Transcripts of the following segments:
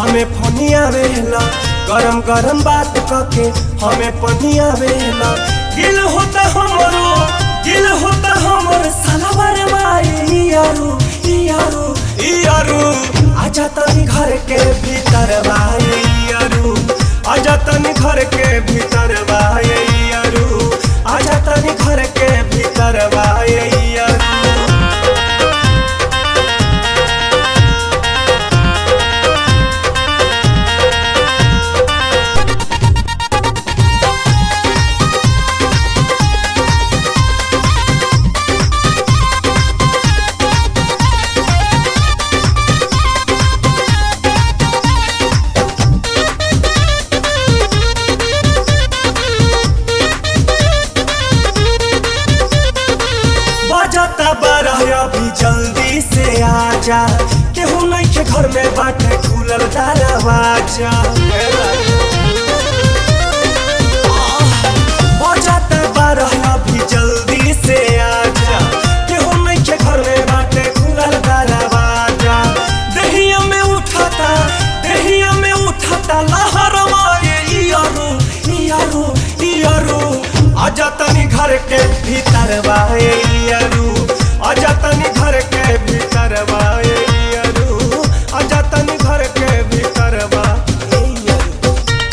हमें फनिया वेला गरम गरम बात कके हमें पनिया वेला गिल होता हमरो गिल होता हमर सलवर माई यारू यारू यारू आजा तनी घर के भीतर भाई यारू आजा तनी घर के भीतर भाई यारू आजा तनी घर के भीतर भाई यारू बजाता बारह अभी जल्दी से आजा केहू नहीं के घर में बाटे खुलल दरवाजा बजाता बारह अभी जल्दी से आजा केहू नहीं के घर में बाटे खुलल दरवाजा दहिया में उठाता दहिया में उठाता लहरवा ये इयारू इयारू इयारू आजा तनी घर के भीतर बाए इयारू आजा तनी घर के भीतर बाए इयारू आजा तनी घर के भीतर बा इयारू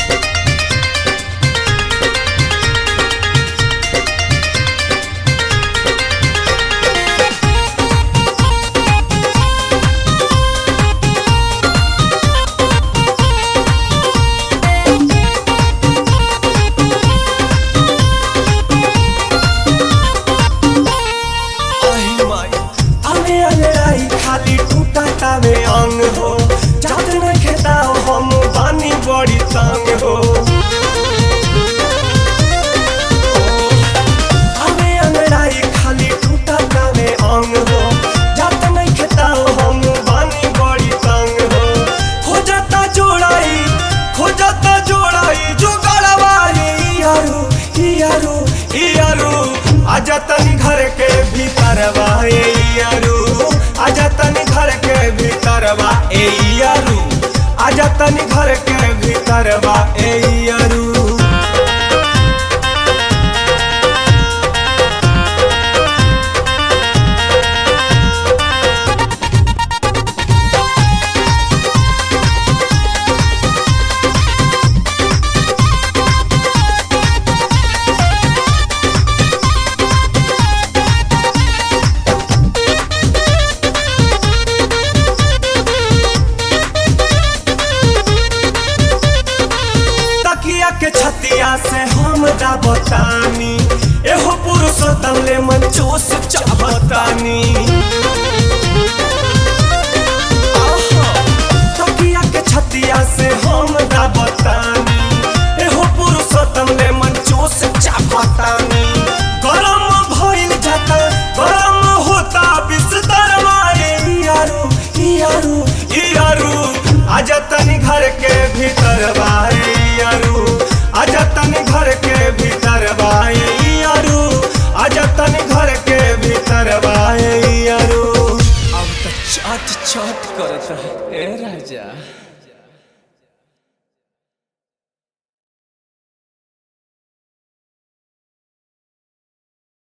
अहि माई आमे अंगड़ाई खाली टूटा तावे अंग हो जात न खेताओ हम बानी बड़ी तंग हो आमे अंगड़ाई खाली टूटा तावे अंग हो जात न खेताओ हम बानी बड़ी तंग हो हो जाता जोड़ाई हो जाता जोड़ाई जो गड़वाई यारू यारू यारू आजा तनी घर के भीतर बा ए यारू आजा तनी घर के भीतर बा ए यारू आजा तनी घर के भीतर बा ए यारू तकिया के छतिया से हम दाबतानी एहो पुरुषोत्तम ले मन चूस चाहतानी आहा, तकिया के छतिया से हम दाबतानी एहो पुरुषोत्तम ले मन चूस चाहतानी गरम भइल जाता गरम होता बिस्तर मारे यारू यारू यारू आजा तनी घर के भीतर बाए यारू आजा तनी घर के भीतर बाए यारू आजा तनी घर के भीतर बाए यारू अब तो चट चट करता है ए राजा